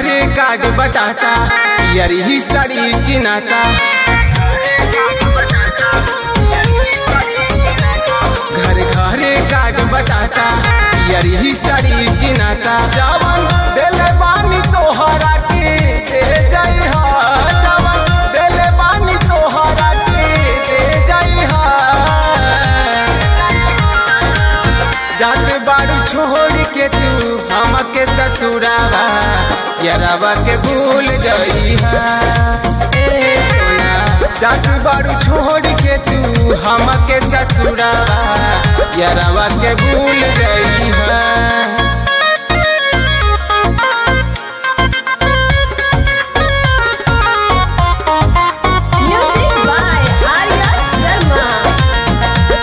घरे काट बटाता यरी ही साड़ी की नाता घर घरे काट बटाता यरी ही साड़ी की नाता जवन देले बानी तोहरा के दे जाई हा जवन देले बानी तोहरा के दे जाई हा जात बाड़ू छोड़ के तू हमके ससुरावा यरावा के भूल गई ए सोना जात बाड़ू छोड़ के तू हमके ससुरावा यरावा के भूल गई है Music by Arya Sharma.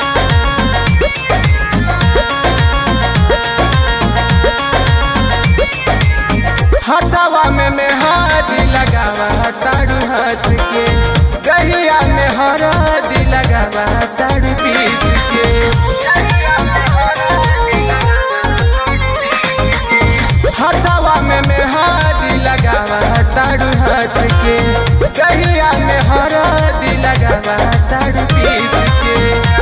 हथवा में मेहदी लगावा तारू हंस के गहिया में हरदी लगावा तारू पीस के हथवा में मेहदी लगावा तारू हंस के गहिया में हरदी लगावा तारू पीस के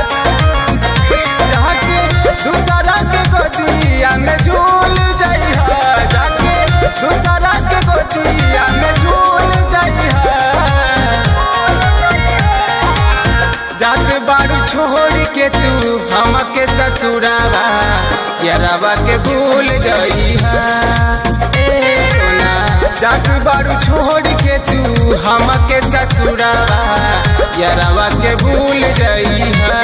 जाके दूसरा के गोदिया में झूल जाई हा जाके दूसरा के गोदिया में झूल जाई हा जात बाड़ू छोड़ के तू हमके ससुरावा यरावा के भूल गई हा ए सोना जात बाड़ू छोड़ के तू हमके ससुरावा यरावा के भूल गई हा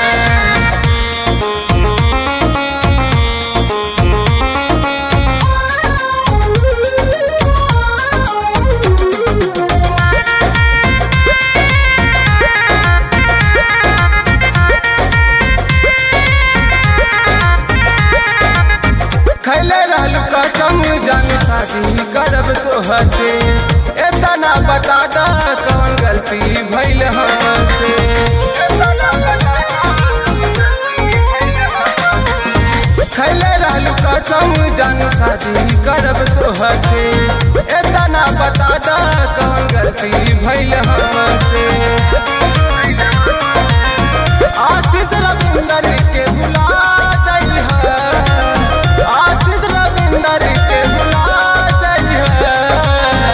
खैले रहलू कसम जान शादी करब तो हसे एतना बता दा कौन गलती भइल हमसे खैले रहलू कसम जान शादी करब तो हसे एतना बता दा कौन गलती भइल हमसे आशित रविंदर के भुला जाइ है आशित रविंदर के भुला जाइ है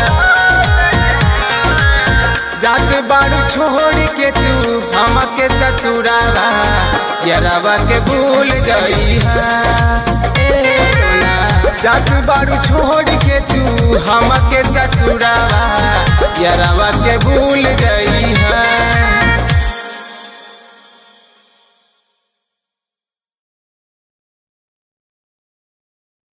जात बाड़ू छोड़ के तू हमके ससुरावा यरावा के भूल गई है ए सोना जात बाड़ू छोड़ के तू हमके ससुरावा यरावा के भूल गई है